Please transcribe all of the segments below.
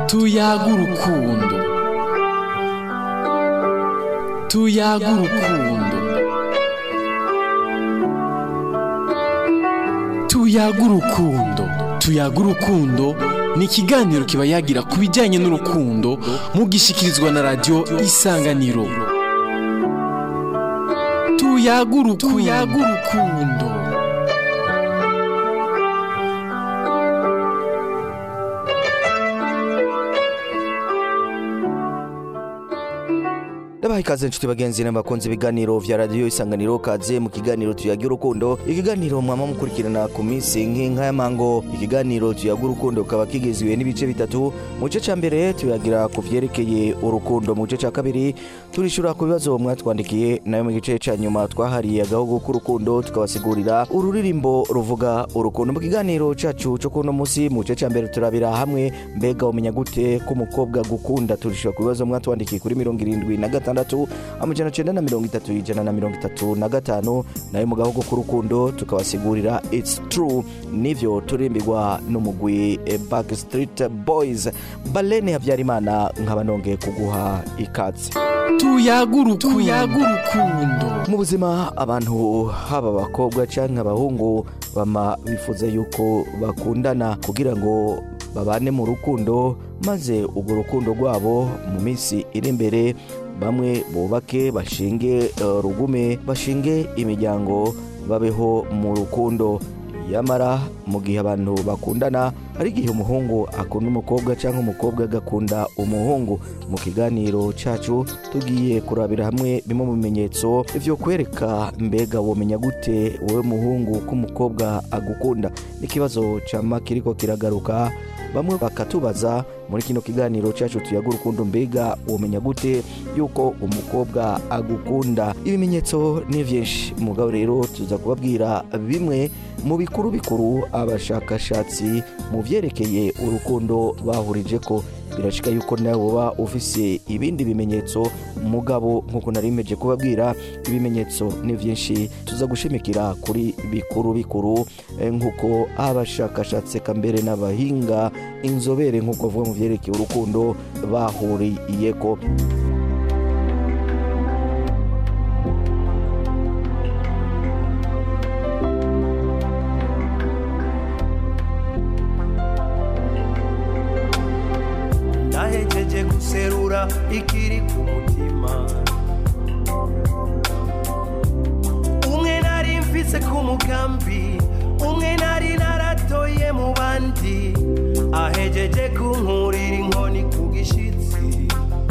tuyaga urukundo tuyaga urukundo tuyaga urukundo tuyaga urukundo ni ikiganiro kiba yagira ku bijyanye n'urukundo mugishyikirizwa na radiyo isanganiro tuyaga urukundo Ndabaha ikaze nshuti bagenzi n'abakunzi ibiganiro vya radiyo isanganiro kaze mu kiganiro tuyaga urukundo ikiganiro mwama mukurikirana ku minsi nk'inka y'amango ikiganiro tuyaga urukundo kaba kigizwe n'ibice bitatu mu gice ca mbere tuyagira ku vyerekeye urukundo mu gice ca kabiri turishura ku bibazo mwatwandikiye nayo mu gice ca nyuma twahariye agahugu k'urukundo tukabasigurira ururirimbo ruvuga urukundo mu kiganiro cacu co kuno musi mu gice ca mbere turabira hamwe mbega umenya gute ko umukobwa gukunda turishura ku bibazo mwatwandikiye kuri mirongo irindwi na gatandatu amajana cenda na mirongo itatu ijana na mirongo itatu na gatanu nayo mu gahugu k'urukundo tukabasigurira its true nivyo turimbirwa n'umugwi eh, backstreet boys balene habyarimana nkaba nongeye kuguha ikaze tuyaga urukundo mu buzima abantu haba abakobwa cyangwa abahungu bama bifuza yuko bakundana kugira ngo babane mu rukundo maze urwo rukundo rwabo mu minsi iri imbere bamwe bubake bashinge eh, rugume bashinge imiryango babeho mu rukundo yamara mu gihe abantu bakundana hari igihe umuhungu akunda umukobwa cyangwa umukobwa agakunda umuhungu mu kiganiro cyacu tugiye kurabira hamwe bimwe mu bimenyetso byo kwereka mbega womenya gute wowe muhungu ko umukobwa agukunda n'ikibazo cyama kiriko kiragaruka bamwe bakatubaza muri kino kiganiro cyacu tuyaga urukundo mbega womenya gute yuko umukobwa agukunda ibimenyetso ni byinshi mugabo rero tuza kubabwira bimwe mu bikuru bikuru abashakashatsi mu byerekeye urukundo bahurije ko birashika yuko nawe uba ufise ibindi bimenyetso mugabo nk'uko nari meje kubabwira ibimenyetso ni byinshi tuza gushimikira kuri bikuru bikuru eh, nk'uko abashakashatsi eka mbere n'abahinga inzobere nk'uko bavuga mu byerekeye urukundo bahuriyeko nahejeje guserura ikiri ku mutima umwe nari mfise ku mugambi umwe nari naratoye mu bandi ahejeje kunkurira inkoni ku gishitsi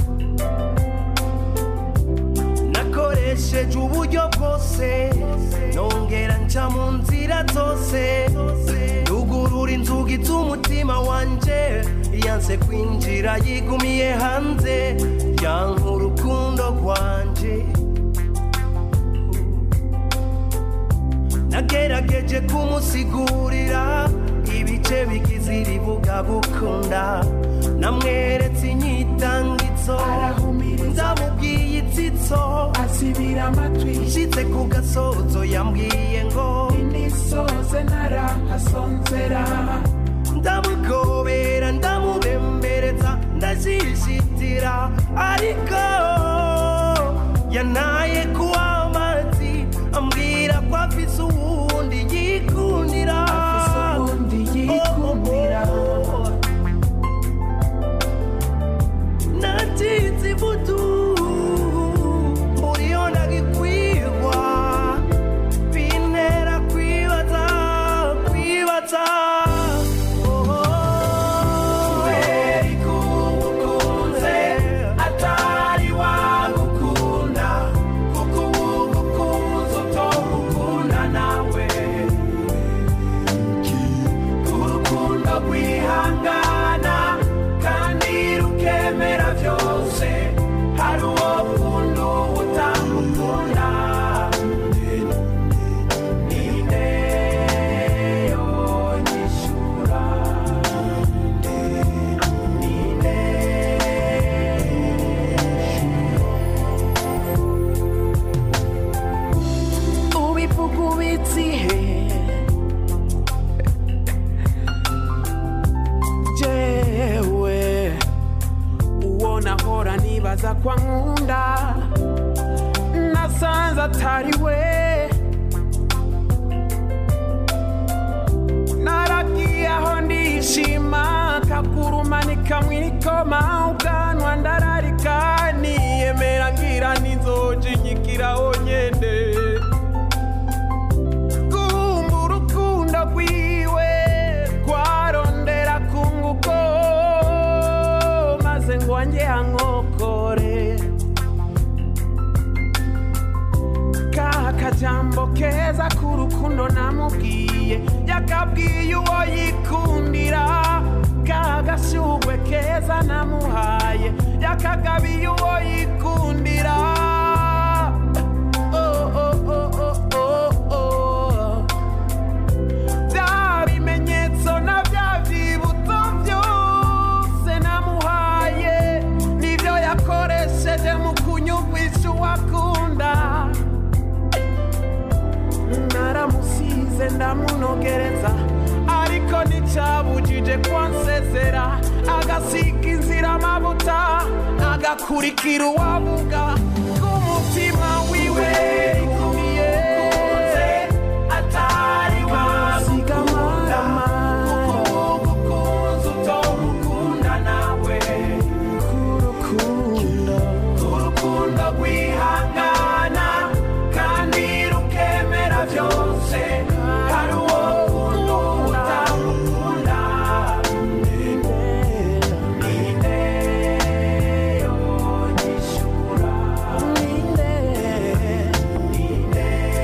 nakoresheje uburyo bwose nongera nca mu nzira zose rugurura inzugi z'umutima wanje yanse kwinjira yigumiye hanze yanka urukundo rwanje nagerageje kumusigurira ibice bigize iribuga gukunda namweretse inyitangitso ndamubwiye itsitso asibira amatwi nshitse ku gasozo yambwiye ngo inisoze narahasonzera ndamugobera ndamubembereza ndashishitira ariko yanaye kuwa amazi ambwira ko afise uwundi yikundira afise ubundi yikundira natinze ivutu muriyo ndagikwirwa bintera kwibaza kwibaza kubera ikubukunze atari neza kwa nkunda nasanze atari we naragiye aho ndishima kakurumanika mwikoma ubwanwa ndararika niyemera ngira n'inzoji nyigiraho nyende kumva urukundo rwiwe rwarondera kunguko maze ngo wanjye hankokore ka kajambo keza k'urukundo namubwiye yakabwiye uwo yikundira ka gashugwe keza namuhaye yakagabiye uwo yikundira Oh, oh, oh, oh, oh, oh. bya bimenyetso na bya byibutso byose namuhaye nibyo yakoresheje mu kunyumvisha uwakunda naramusize ndamunogereza ariko nticyabujije kwansezera agasiga inzira amavuta agakurikira uwavuga k'umutima wiwe rikumiye atari wasiga gukunza utomukunda nawe k'urukundo urukundo rwihangana kandi rukemera byose hari uwo kundo utamukunda ninde yonyishura ninde ninde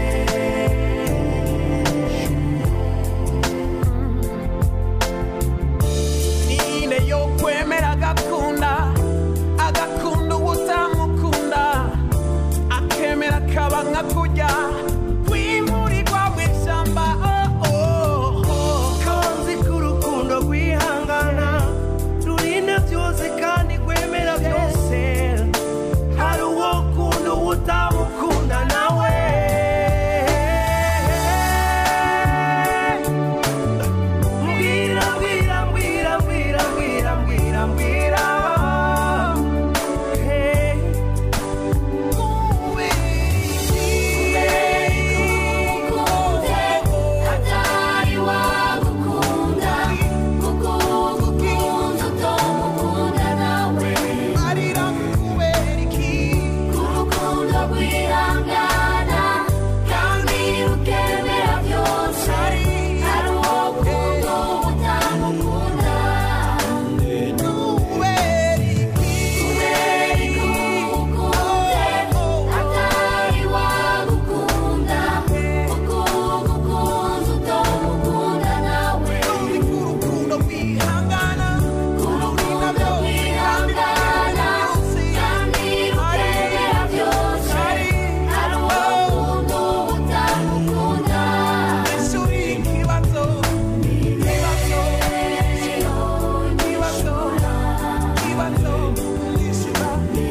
ninde yo kwemera agakunda agakunda utamukunda akemera kaba nka kujya kwimurirwa mu ishyamba oh, oh, oh. kanzi k'urukundo rwihangana rurinda byose kandi rwemera byose hari uwo kunda uwo utamukunda nawe mbwira mbwira mbwira mbwira mbwira mbwira mbwira Hey. atari wagukunda kuko ugukunze utomukunda nawe arira kubera iki urukundo rwihangana kandi rukemera byose hari uwo kundo utamukunda kubera iki kubera ikukunze atari wagukunda kuko ugukunze utomukunda nawe urukundo rwihangana urukundo rwihangana kandi rukemera byose hari uwo kundo utamukunda ishuri ikibazo ikibazo ikibazo ikibazo ishura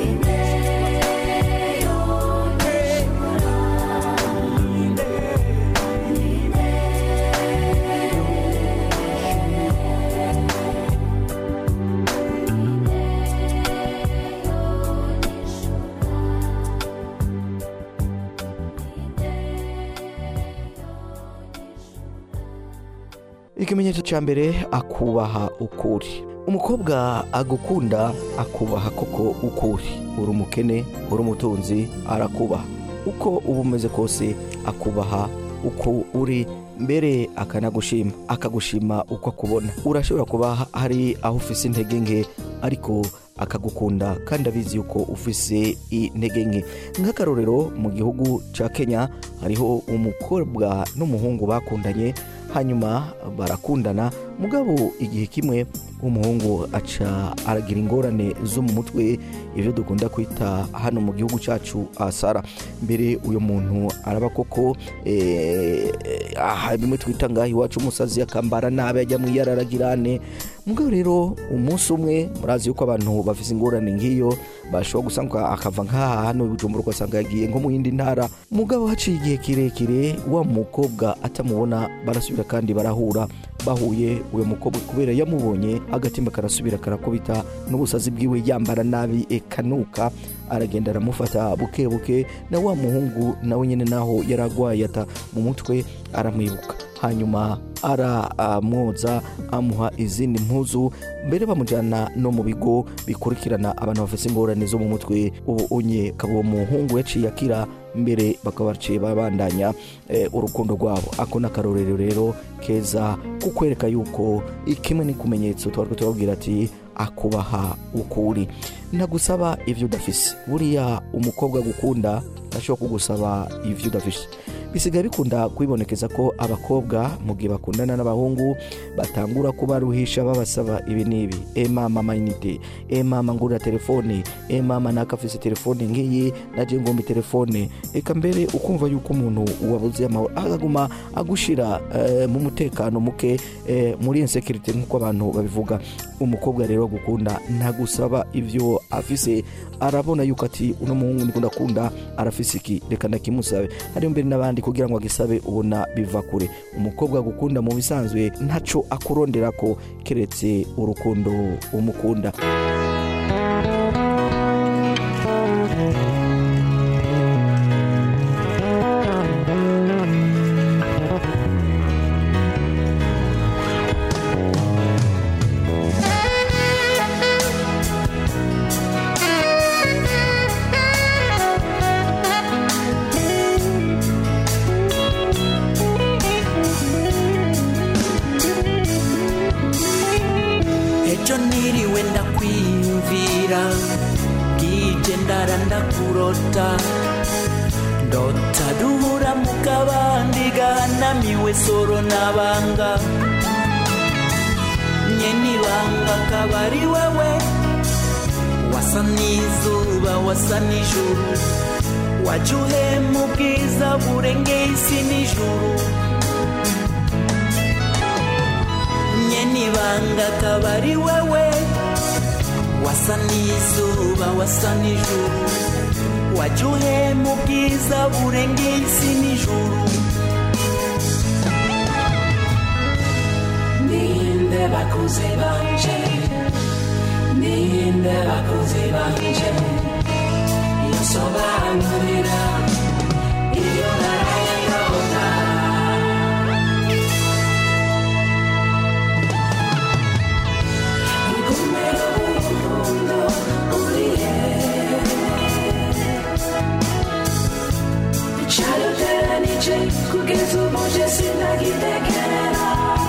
ikimenyetso cya mbere akubaha ukuri umukobwa agukunda akubaha koko ukuri uri umukene uri umutunzi arakubaha uko uba umeze kose akubaha uko uri mbere akanagushima akagushima uko akubona urashobora kuba hari aho ufise intege nke ariko akagukunda kandi abizi yuko ufise intege nke nk'akarorero mu gihugu cya kenya hariho umukobwa n'umuhungu bakundanye hanyuma barakundana mugabo igihe kimwe umuhungu aca aragira ingorane zo mu mutwe ibyo dukunda kwita hano mu gihugu cyacu asara mbere uyu muntu araba koko eh, aha bimwe twita ngaho iwacu umusazi akambara nabi ajya mu iyararagirane mugabo rero umunsi umwe murazi yuko abantu bafite ingorane nk'iyo bashobora gusanga akava nk'aha hano bujumbura ugasanga yagiye nko mu yindi ntara mugabo haciye igihe kirekire wa mukobwa atamubona barasubira kandi barahura bahuye uyu mukobwa kubera yamubonye agatima karasubira karakubita n'ubusazi bwiwe yambara nabi ekanuka aragenda aramufata buke buke na wa muhungu nawe nyine naho yaragwaye ata mu mutwe aramwibuka hanyuma aramwoza amuha izindi mpuzu mbere bamujyana no mu bigo bikurikirana abantu bafite ingorane zo mu mutwe ubu unye akaba uwo muhungu yaciye akira mbere bakaba baciye babandanya eh, urukundo rwabo ako ni akarorero rero keza kukwereka yuko kimwe n'ikumenyetso twari turababwira ati akubaha ukuri ntagusaba ibyo udafise buriya umukobwa agukunda ntashobora kugusaba ibyo udafise bisigaye bikunda kwibonekeza ko abakobwa mu gihe bakundana n'abahungu batangura kubaruhisha babasaba ibi n'ibi e mama mayinite e mama ngurira telefone e mama nakafise telefone ngiyi naje ngomba telefone reka mbere ukumva yuko umuntu wabuze amahoro agaguma agushira eh, mu mutekano muke eh, muri insekirite nk'uko abantu babivuga umukobwa rero gukunda ntagusaba ivyo afise arabona yuko ati uno muhungu ndikunda kunda arafise iki reka ndakimusabe hariyo mbere n'abandi kugira ngo agisabe ubona biva kure umukobwa gukunda mu bisanzwe ntaco akurondera ko keretse urukundo umukunda ejo niriwe ndakwiyumvira bwije ndara ndakurota ndota duhura mu kabandi gahanamiwe soro n'abanga nyene ibanga akaba ari wewe wasa n'izuba wasa n'ijuru waje uhema ubwiza burengeye isi n'ijuru nyene ibanga akaba ari wewe wasa n'izuba wasa n'ijuru waje uhema ubwiza burengeye isi n'ijuru ninde bakuze banje ninde bakuze banje yosobanurira iyo naraye ndota Kumero urukundo urihe Cyaruteranije kugeza ubu je sinagitegera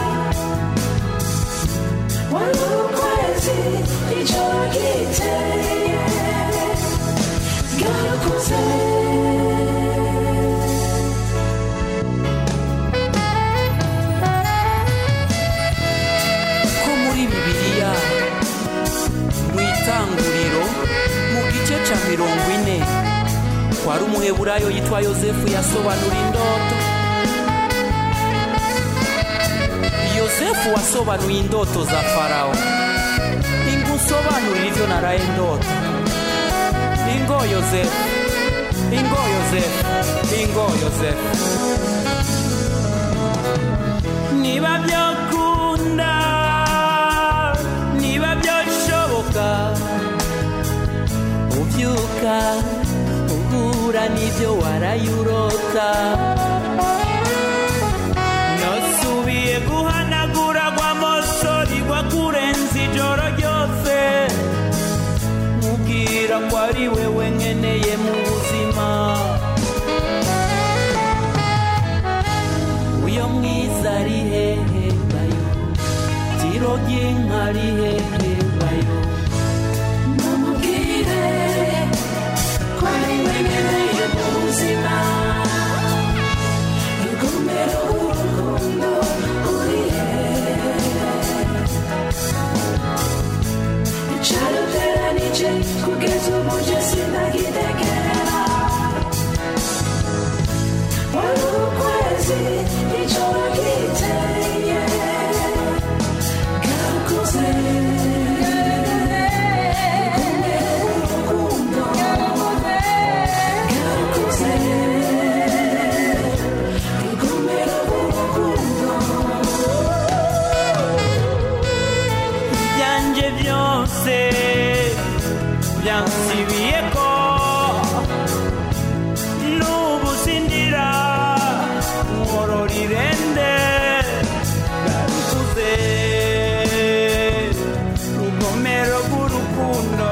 Wari ukwezi ijoro ryiteye Bwarakuze ko muri bibiliya mu itanguriro mu gice cya mirongo ine kwari umuheburayo yitwa yosefu yasobanura indoto yosefu wasobanuye indoto za farawo ingusobanurira ivyo naraye ndoto ingo yosefu ingo yosefu ingo yosefu niba byakunda niba byashoboka ubyuka uhura n'ibyo warayurota nasubiye guhanagura rw'amasori rwakurenza ijoro ryose mubwira ko ari wewe nkeneye mu buzima uyo mwiza ari hehe bayo tiro ry'inka ari hehe bayo namubwire ko ari we nkeneye mu buzima rugomero urukundo uri hehe cyaruteranije kugeza ubu je sinagitegera wari ukwezi ijoro ryiteye bwakuze urukundo bwakuze rugomero urukundo byose byansibiye ko n'ubu sindira nkorora irende bwarukuze rugomero rw'urukundo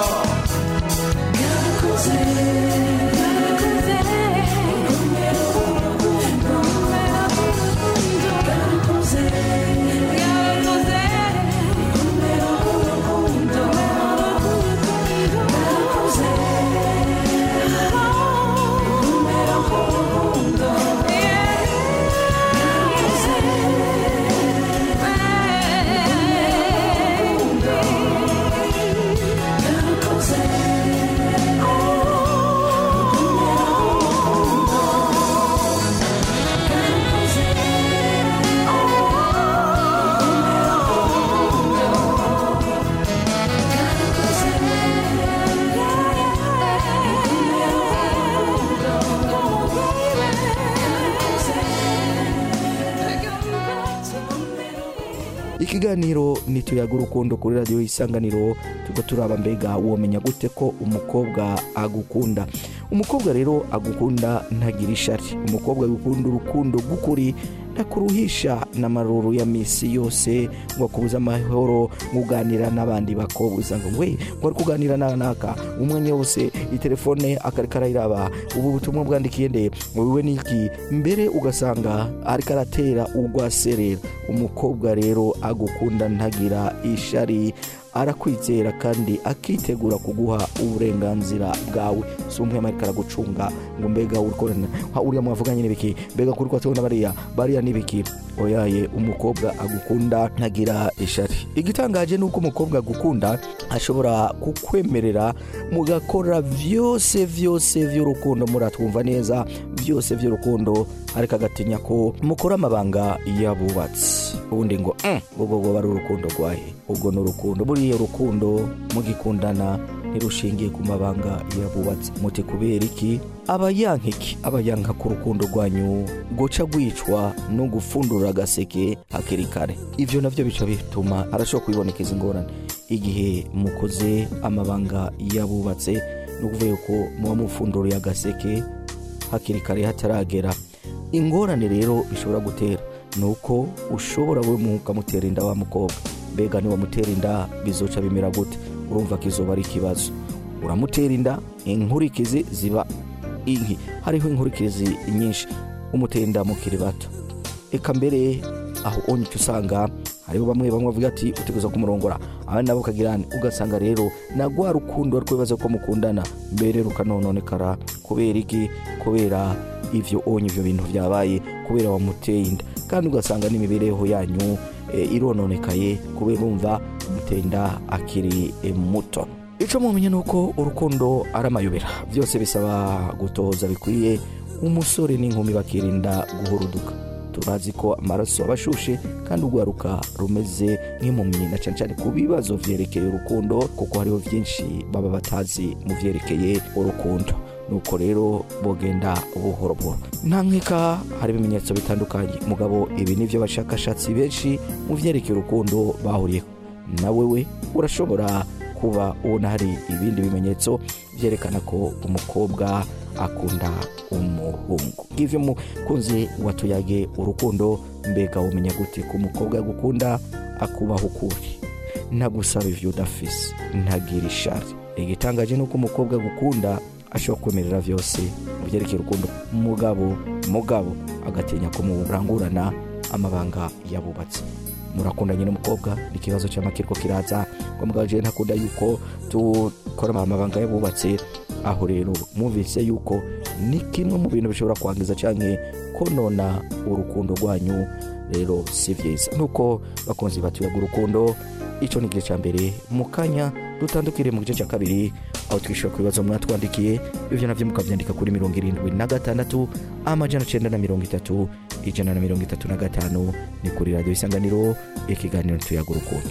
ikiganiro nituyaga urukundo kuri radiyo isanganiro tuba turaba mbega womenya gute ko umukobwa agukunda umukobwa rero agukunda ntagira ishari umukobwa agukunda urukundo rw'ukuri ntakuruhisha n'amaruru ya misi yose ngo akubuze amahoro muganira n'abandi bakobwa usanga ngo we ngo ari kuganira na naka umwanya wose itelefone akareka arayiraba ubu butumwa bwandikiye nde ngo biwe niki mbere ugasanga ariko aratera urwaserera umukobwa rero agukunda ntagira ishari arakwizera kandi akitegura kuguha uburenganzira bwawe si umwe ariko aragucunga ngo mbega urikorana uriya mwavuganye n'ibiki mbega kuri kwa tubona bariya bariya n'ibiki oyaye umukobwa agukunda ntagira ishari igitangaje ni uko umukobwa agukunda ashobora kukwemerera mugakora byose byose by'urukundo muratwumva neza byose by'urukundo ariko agatinya ko mukora amabanga yabubatse ubundi ngo "Mm, ubwo bwo bari urukundo rwahe ubwo ni urukundo buriya urukundo mugikundana ntirushingiye ku mabanga yabubatse muti kubera iki aba yanka iki aba yanka ku rukundo rwanyu guca rwicwa no gufundura agaseke hakiri kare ibyo nabyo bica bituma arashobora kwibonekeza ingorane igihe mukoze amabanga yabubatse ni ukuvuga yuko muba mufunduriye agaseke hakiri kare hataragera ingorane rero bishobora gutera ni uko ushobora we mukamutera inda wa mukobwa mbega niwamutera inda bizoca bimera gute urumva ko izuba ari ikibazo uramutera inda inkurikizi ziba inki hariho inkurikizi nyinshi umutera inda mukiri bato eka mbere aho onye icyo usanga hariho bamwe bamwe bavuga ati uteguza kumurongora abandi nabo ukagirana ugasanga rero na rwa rukundo ariko bibaza ko mukundana mbere rukanononekara kubera iki kubera ivyo onye ivyo bintu byabaye kubera wamuteye inda kandi ugasanga n'imibereho yanyu e, irononekaye kubera umva umuteye inda akiri e, muto icyo mumenya ni uko urukundo ari amayobera byose bisaba gutoza bikwiye umusore n'inkumi bakirinda guhuruduka turazi ko amaraso aba ashushe kandi urwaruka rumeze nk'impumyi na cyane cyane ku bibazo byerekeye urukundo kuko hariho byinshi baba batazi mu byerekeye urukundo nuko rero bogenda buhoro buhoro nta nkeka hari ibimenyetso bitandukanye mugabo ibi ni byo abashakashatsi benshi mu byerekeye urukundo bahuriyeho na wewe urashobora kuba ubona hari ibindi bimenyetso byerekana ko umukobwa akunda umuhungu ngivyo mukunzi watuyage urukundo mbega umenya gute ko umukobwa agukunda akubaho ukuri ntagusaba ivyo udafise ntagira ishari igitangaje ni uko umukobwa agukunda ashobora kwemerera byose mu byerekeye urukundo mugabo mugabo agatinya kumurangurana amabanga yabubatse murakundanye n'umukobwa ni ikibazo cy'amakiriko kiraza ngo mugabo jewe ntakunda yuko dukora amabanga yabubatse aho rero mwumvise yuko ni kimwe mu bintu bishobora kwangiza cyangwa konona urukundo rwanyu rero si byiza nuko bakunzi batuyaga urukundo icyo ni igice cya mbere mu kanya dutandukire mu gice cya kabiri aho twishyura ku bibazo mwatwandikiye ibyo nabyo mukabyandika kuri mirongo irindwi na gatandatu amajana cyenda na mirongo itatu ijana na mirongo itatu na gatanu ni kuri radiyo isanganiro ikiganiro tuyaga urukundo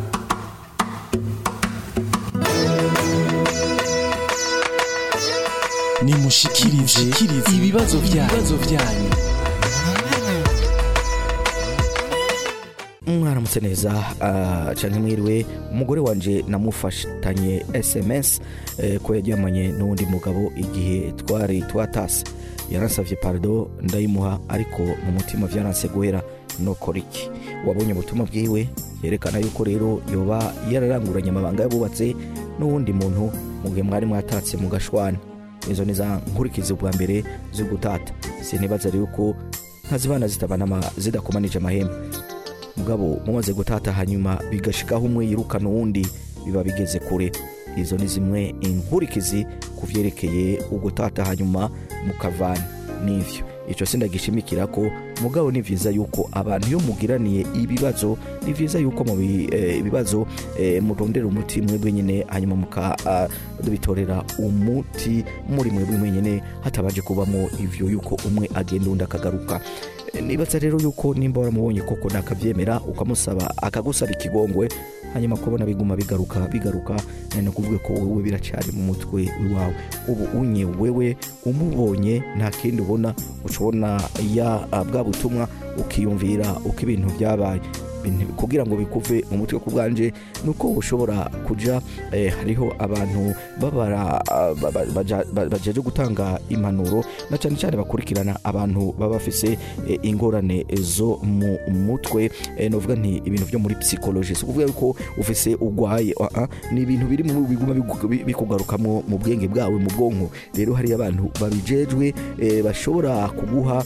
nimushikirize ibibazo byanyu mwaramutse neza ah, canke mwiriwe umugore wanje namufatanye sms eh, ko yaryamanye n'uwundi mugabo igihe twari twatase yaransavye pardo ndayimuha ariko mu mutima vyaranse guhera nokora iki wabonye ubutumwa bwiwe yerekana yuko rero yoba yararanguranye amabanga yabubatse n'uwundi muntu mu gihe mwari mwatatse mu gashwana izo ni za nkurikizi bwa mbere zo gutata sinibaza rero ko ntazibana zitabana ama- zidakomanije amahembe mugabo mumaze gutata hanyuma bigashikaho umwe yirukana uwundi biba bigeze kure izo ni zimwe inkurikizi ku vyerekeye ugutata hanyuma mukavana n'ivyo ico sindagishimikira ko mugabo ni vyiza yuko abantu iyo mugiraniye ibibazo ni vyiza yuko mu bi- eh, ibibazo eh, murondera umuti mwebwe nyene hanyuma mukabitorera umuti muri mwebwe mwenyene hatabanje kubamo ivyo yuko umwe agenda undi akagaruka Eh, nibaza rero yuko nimba waramubonye koko nakavyemera ukamusaba akagusaba ikigongwe hanyuma kubona biguma bigaruka bigaruka ni ukuvuga ko wewe biracari mu mutwe iwawe ubu unye wewe umubonye nta kindi ubona ucubona ya ah, bwa butumwa ukiyumvira uko ibintu byabaye Ibintu- kugira ngo bikuve mu mutwe ku bwanje ni uko ushobora kuja eh, hariho abantu babara ah, ba- ba- baja- ba- bajeje gutanga impanuro na cyane cyane bakurikirana abantu baba bafise eh, ingorane zo mu mutwe eh, novuga nti ibintu byo muri psychology si ukuvuga yuko ufise ugwaye ah, ah, ni ibintu biri mu biguma bigu- bi- bikugarukamwo mu bwenge bwawe mu bwonko rero hari abantu babijejwe eh, bashobora kuguha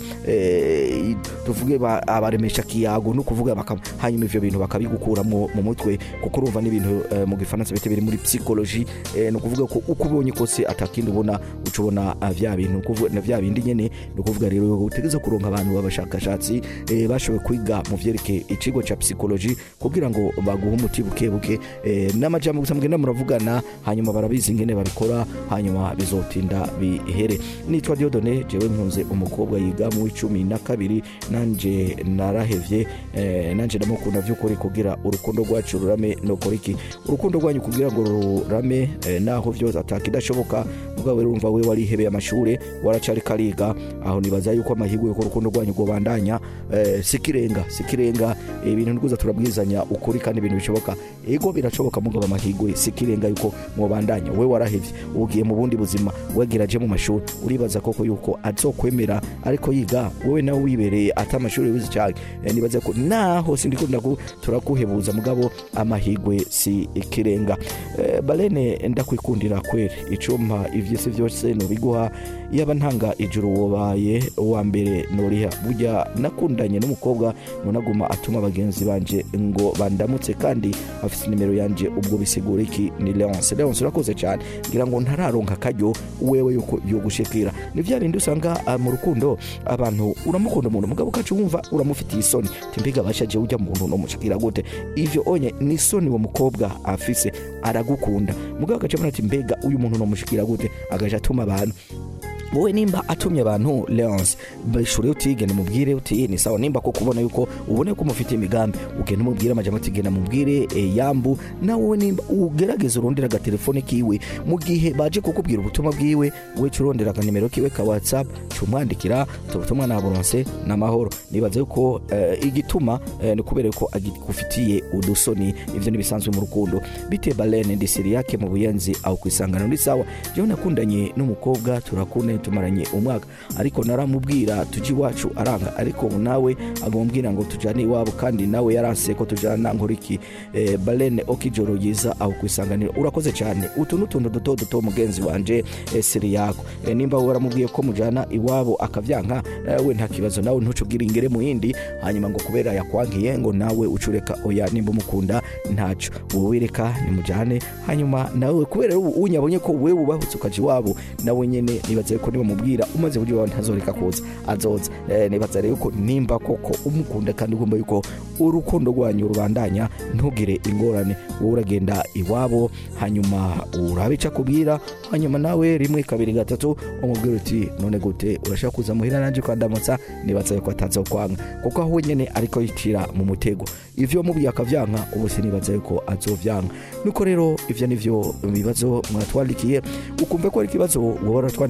eh, i- tuvuge ba- abaremesha kiyago no kuvuga baka- hanyuma ivyo bintu bakabigukuramo mu mutwe kuko urumva n'ibintu eh, mu gifaransa bite biri muri psychology eh, ni ukuvuga ko uko ubonye kose atakindi ubona uca ubona ah, vya bintu kuvuga- na vya bindi nyene ni ukuvuga rero utegeza kuronka abantu b'abashakashatsi eh, bashoboye kwiga mu vyerekeye ikigo ca psychology kugira ngo baguhe umuti buke buke eh, n'amajambo gusa mugenda muravugana hanyuma barabizi ingene babikora hanyuma bizotinda bihere nitwa Diodone jewe nkunze umukobwa yiga mu w'icumi na kabiri nanje narahevye eh, nanje ndamukunda vy'ukuri kugira urukundo rwacu rurame nokora iki urukundo rwanyu kugira ngo rurame eh, naho vyose atakidashoboka mugabo rero urumva we warihebeye amashure waracari kariga aho nibaza yuko amahirwe yuko urukundo rwanyu rwobandanya eh, sikirenga sikirenga eh, ibintu nikuza turabwizanya ukuri kandi ibintu bishoboka ego birashoboka mugabo amahirwe sikirenga yuko mwobandanya we warahevye ugiye mu bundi buzima wegeraje mu mashuri uribaza koko yuko azokwemera ariko yiga wowe nawe wibereye ata amashuri wize cyane eh, nibaza ko naho sindiko ndaku turakuhebuza mugabo amahirwe si ikirenga eh, balene ndakwikundira kweri icumpa ivyisi vyose nobiguha yaba ntanga ijuru wobaye uwa mbere noriha burya nakundanye n'umukobwa nonaguma atuma bagenzi banje ngo bandamutse kandi afite nimero yanje ubwo bisigura iki ni leonce leonce urakoze cyane ngira ngo ntararonka akaryo wewe yuko yogushikira ni vya bindi usanga ah, mu rukundo abantu uramukunda umuntu mugabo ukaca wumva uramufitiye isoni ti mbega bashaje ujya muntu nomushikira gute ivyo onye ni isoni uwo mukobwa afise aragukunda mugabo agaca abona ati mbega uyu muntu nomushikira gute agaca atuma abantu wowe nimba atumye abantu leonce bishure utigende mubwire uti ni sawa nimba ko kubona yuko ubone ko mufite imigambi ugenda umubwire amajambo ati genda mubwire e, yambu nawe nimba ugerageza urondera agatelefone kiwe mu gihe baje kukubwira ubutumwa bwiwe we ca urondera akanimero kiwe ka whatsapp cumwandikira ubutumwa naburonse n'amahoro nibaza yuko eh, igituma eh, ni kubera ko agufitiye udusoni ivyo nibisanzwe mu rukundo bite balene ndisiri yake mu buyenzi aho kwisangano ni sawa jewe nakundanye n'umukobwa turakundanye tumaranye umwaka ariko naramubwira tuji iwacu aranga ariko ubu nawe agombwira ngo tujane iwabo kandi nawe yaranse ko tujana nkuriki eh, balene okijoro yiza aho kwisanganiro urakoze cyane utu n'utuntu duto duto mugenzi wanje eh, siri yako eh, nimba waramubwiye ko mujana iwabo akavyanka eh, we nta kibazo nawe ntucubwire ingere mu yindi hanyuma ngo kubera yakwankiye ngo nawe ucureka oya nimba umukunda ntaco wowe reka nimujane hanyuma nawe kubera ubu unyabonye ko wewe ubahutse ukaja iwabo nawe nyene nibaza ko nibamubwira umaze buryo wawe ntazoreka kuza azoza eh, nibaza rero ko nimba koko umukunda kandi ugomba yuko urukundo rwanyu rubandanya ntugire ingorane wowe uragenda iwabo hanyuma urabe ico akubwira hanyuma nawe rimwe kabiri gatatu umubwira uti none gute urashaka kuza muhira nanje kwandamutsa nibaza yuko atazokwanga kuko aho wenyene ariko yicira mu mutego ivyo mubwiye akavyanka ubu sinibaza yuko azovyanka nuko rero ivyo nivyo bibazo mwatwandikiye ukumve ko ari ikibazo wowe waratwandikiye ntitugi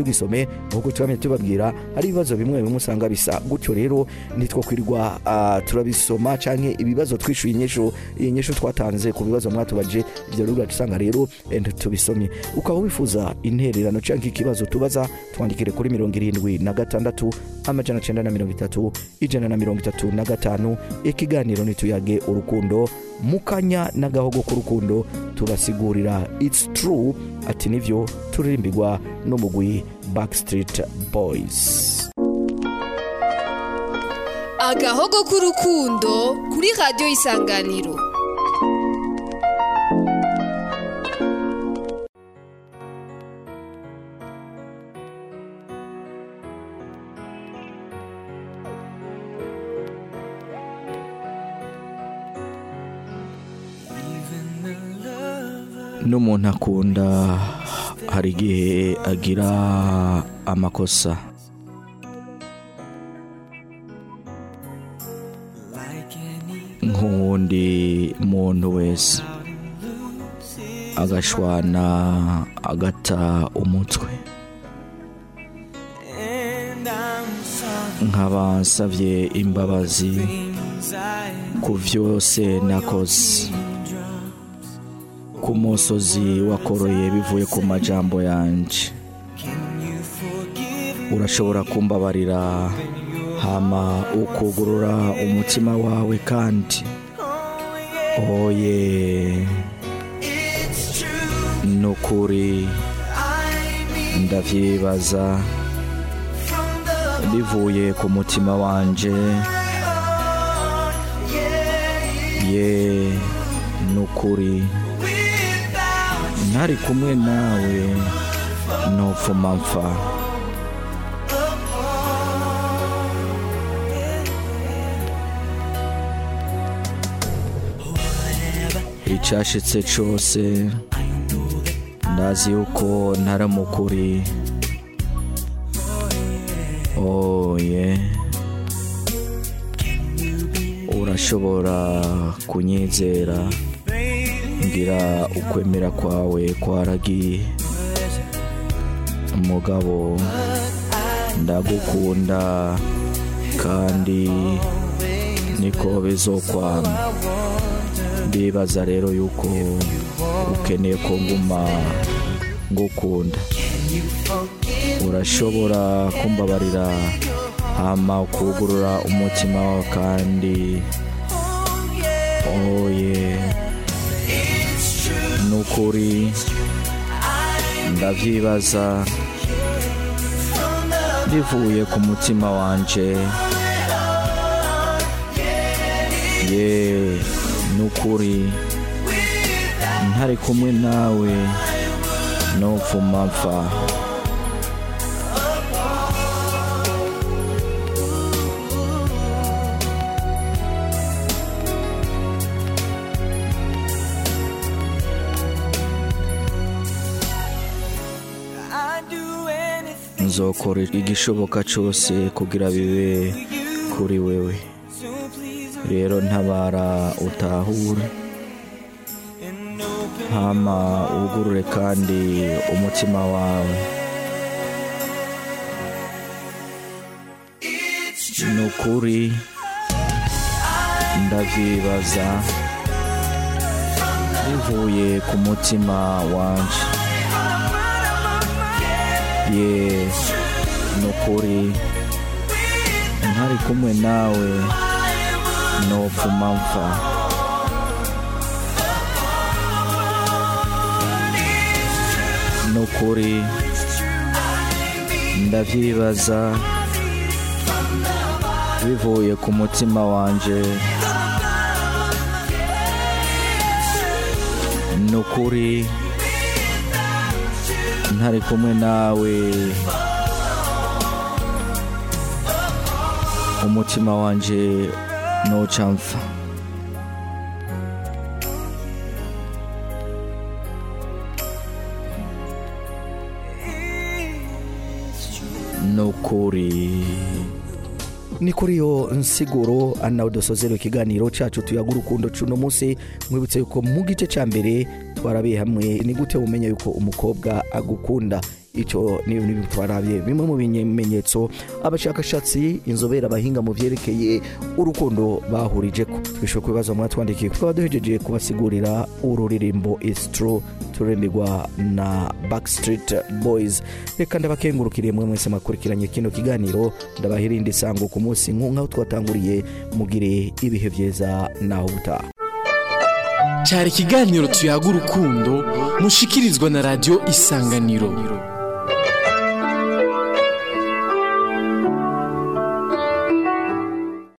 tugisome nk'uko twamye tubabwira hari ibibazo bimwe bimwe usanga bisa gutyo rero nitwo kwirirwa ah, turabisoma canke ibibazo twishyuye inyishu iyi nyishu twatanze ku bibazo mwatubaje ibyo rero usanga rero eh, tubisomye ukaba wifuza intererano canke ikibazo tubaza twandikire kuri mirongo irindwi na gatandatu amajana cenda na mirongo itatu ijana na mirongo itatu na gatanu ikiganiro nituyage urukundo mukanya n'agahogo k'urukundo tubasigurira its true ati nivyo turirimbirwa n'umugwi backstreet boys agahogo k'urukundo kuri radiyo isanganiro n'umuntu akunda hari igihe agira amakosa nk'uwundi muntu wese agashwana agata umutwe nkaba nsabye imbabazi ku byose nakoze ku musozi wakoroye bivuye ku majambo yanje urashobora kumbabarira hama ukugurura umutima wawe kandi oye nukuri ndavyibaza bivuye ku mutima wanje ye nukuri ntari kumwe nawe ntupfuma mpfa icyashitse cyose ndazi yuko ntaramukuri oye urashobora kunyizera ngira ukwemera kwawe kwaragiye umugabo ndagukunda kandi niko bizokwama ndibaza rero yuko ukeneye ko nguma ngukunda urashobora kumbabarira hama ukugurura umutima wawe kandi oye nukuri ndavyibaza bivuye ku mutima wanje ye nukuri ntari kumwe nawe nopfuma mpfa nzokora igishoboka cyose kugira bibe kuri wewe rero ntabara utahure hama wugurure kandi umutima wawe ni ukuri ndavyibaza bivuye ku mutima wanje ye ni ukuri ntari kumwe nawe nopfuma mpfa ni ukuri ndavyibaza bivuye ku mutima wanje ni ukuri ntari kumwe nawe umutima wanje noca mpfa ni ukuri ni kuri iyo nsiguro nawe dusozera ikiganiro cyacu tuyaga urukundo cuno munsi mwibutse yuko mu gice cya mbere twarabiye hamwe ni gute umenya yuko umukobwa agukunda icyo ni ibintu twarabye bimwe mu bimenyetso abashakashatsi inzobere abahinga mu byerekeye urukundo bahurije ko twishyura ku bibazo mwatwandikiye tukaba duhejeje kubasigurira ururirimbo is true turirimbirwa na backstreet boys reka ndabakengurukiriye mwe mwese makurikiranye kino kiganiro ndabahirinde isango ku munsi nk'aho twatanguriye mugire ibihe byiza naho ubutaha cyari ikiganiro tuyaga urukundo mushikirizwa na radiyo isanganiro